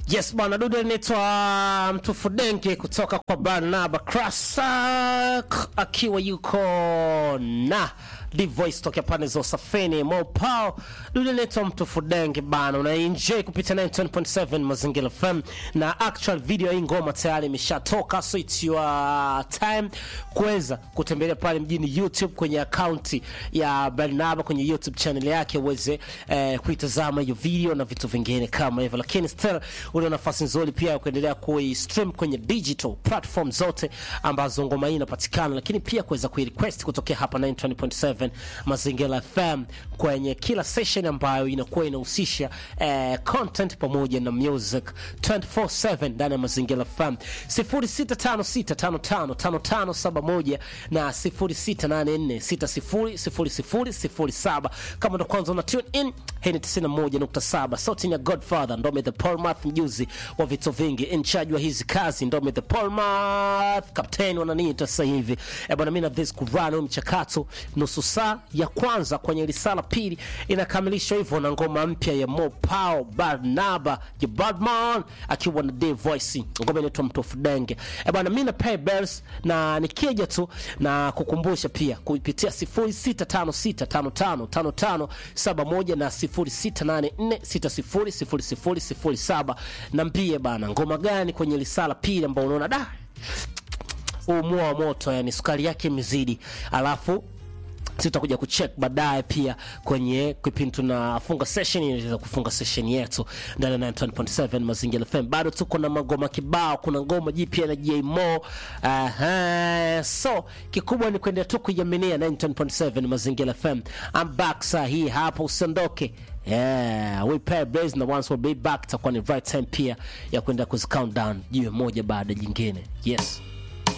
Yes bwana, dude anaitwa Mtufu Denke kutoka kwa Barnaba Krasak akiwa yuko na Divoice tokea pande za Usafini Mopao. Dude anaitwa Mtufu Denke bana, unaenjoy kupitia 9.7 Mazingira FM na actual video hii ngoma tayari imeshatoka, so it's your time kuweza kutembelea pale mjini YouTube kwenye akaunti ya Barnaba kwenye YouTube channel yake uweze eh, kuitazama hiyo video na vitu vingine kama hivyo, lakini still una nafasi nzuri pia ya kuendelea kuistream kwenye digital platform zote ambazo ngoma hii inapatikana, lakini pia kuweza kuirequest kutokea hapa 920.7 Mazingira FM kwenye kila session ambayo inakuwa inahusisha eh, content pamoja na music 24/7 ndani ya Mazingira FM 0656555571 na 0684600007 kama ndo kwanza una tune in hii ni 91.7 sauti ya Godfather Ndome the Polmath mjuzi wa vitu vingi in charge wa hizi kazi Ndome the Polmath captain wananiita sasa hivi eh bwana mimi na this kurano mchakato nusu saa ya kwanza kwenye risala pili inakamilishwa hivyo na ngoma mpya ya Mopao Barnaba ya Badman akiwa na Dave Voice ngoma inaitwa Mtofu Denge eh bwana mimi na pay bells na nikija tu na kukumbusha pia kupitia 0656555571 na 0684600007 nambie bana ngoma gani kwenye risala pili ambao unaona da umua wa moto yani sukari yake imezidi alafu sitakuja kucheck baadaye pia kwenye kipindi tunafunga session inaweza kufunga session yetu ndani ya 9.7 Mazingira FM. Bado tuko na magoma kibao, kuna ngoma jipya na J Mo. Aha, so kikubwa ni kuendelea tu kuiaminia 9.7 Mazingira FM. I'm back saa hii hapa, usiondoke. Yeah, we pay bills na once we'll be back, takuwa ni right time pia ya kwenda kuzi count down jiwe moja baada jingine. Yes.